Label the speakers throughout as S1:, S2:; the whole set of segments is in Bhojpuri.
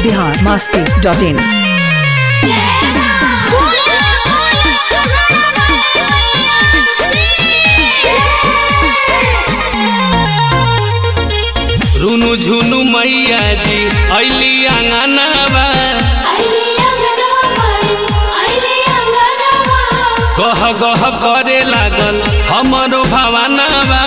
S1: बिहार मस्ती डॉट इन
S2: रुनु झुनु मैया जी ऐली आंगनवा गह गह करे लागल हमरो भवानवा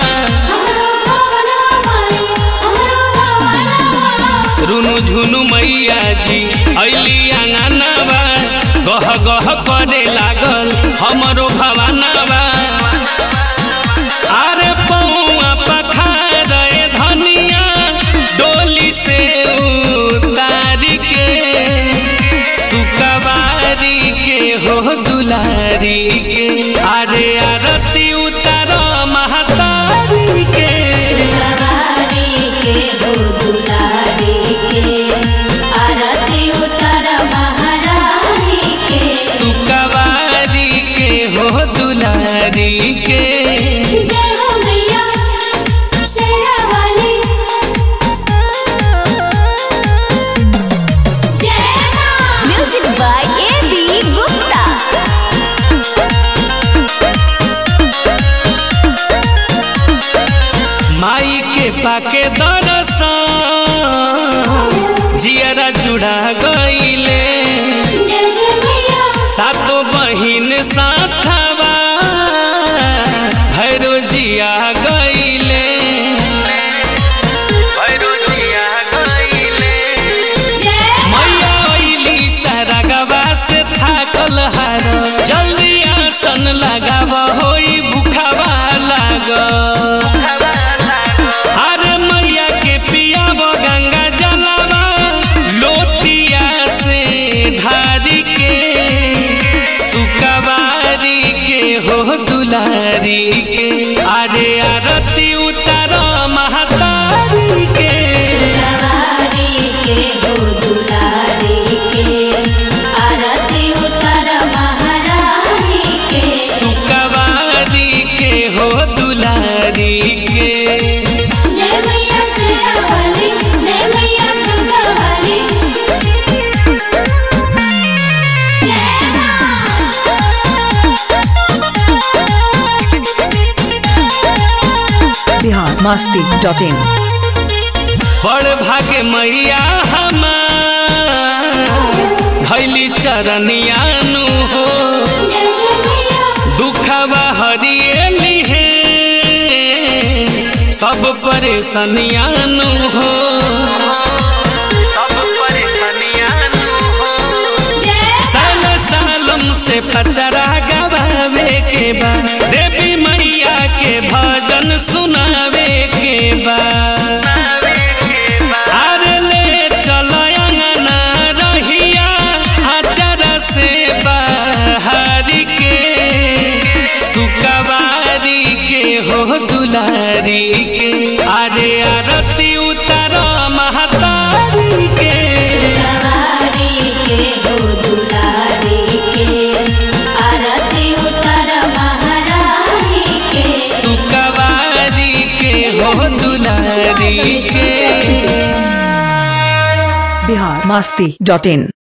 S2: रुनु झुनु मैया जी ऐली आंगनवा गह गह करे लागल हमरो भवानवा अरे पौआ पखार धनिया डोली से उतारी के सुकवारी के हो दुलारी के अरे आरती उतार महतारी के सुकवारी के हो दुलारी के
S3: music by A B Gupta
S2: माई के पाके दरसन जियरा जुड़ा गईले सातो बहिन साथवा भैरो जिया गईले भैरो जिया गईले मैया अइली सारा गवा से थाकल हार जल्दी आसन लगाव होई भूखावा लाग अरे मैया के पियाव गंगा जलवा लोटिया से ढारी के सुकवारी के हो दुलारी के अरे आरती उतार महतारी के सुकवारी के हो दुलारी के
S1: बिहार मस्ती डॉट इन
S2: बड़ भागे मैया हमार भैली चरनियानु हो दुखवा हरिएली है सब परेशानियानु हो सब परेशानियानु हो साल सालम से पचरा गवावे के बा देवी मैया के भजन सुनावे के बा अरे ले चल अंगना रहिया आचरा से बाहरी के सुकवारी के हो दुलारी के अरे आरती उतार महतारी के सुकवारी के हो दुलारी के
S1: बिहार मस्ती डॉट इन